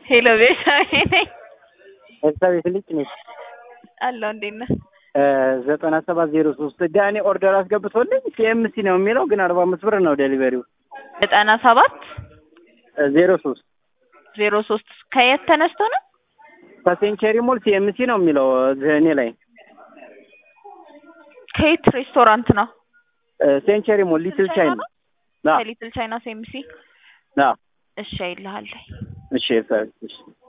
ሄሎ ቤዛቤ ነኝ ኤልሳቤት ልጅ ነች። አለሁ። እንዴት ነህ? ዘጠና ሰባት ዜሮ ሶስት ዳኒ ኦርደር አስገብቶልኝ ሲኤምሲ ነው የሚለው ግን አርባ አምስት ብር ነው ዴሊቨሪው። ዘጠና ሰባት ዜሮ ሶስት ዜሮ ሶስት ከየት ተነስቶ ነው? ከሴንቸሪ ሞል ሲኤምሲ ነው የሚለው እኔ ላይ ከየት ሬስቶራንት ነው? ሴንቸሪ ሞል ሊትል ቻይና ከሊትል ቻይና ሴምሲ። አዎ። እሺ አይልሃለሁ። እሺ ኤልሳቤት እሺ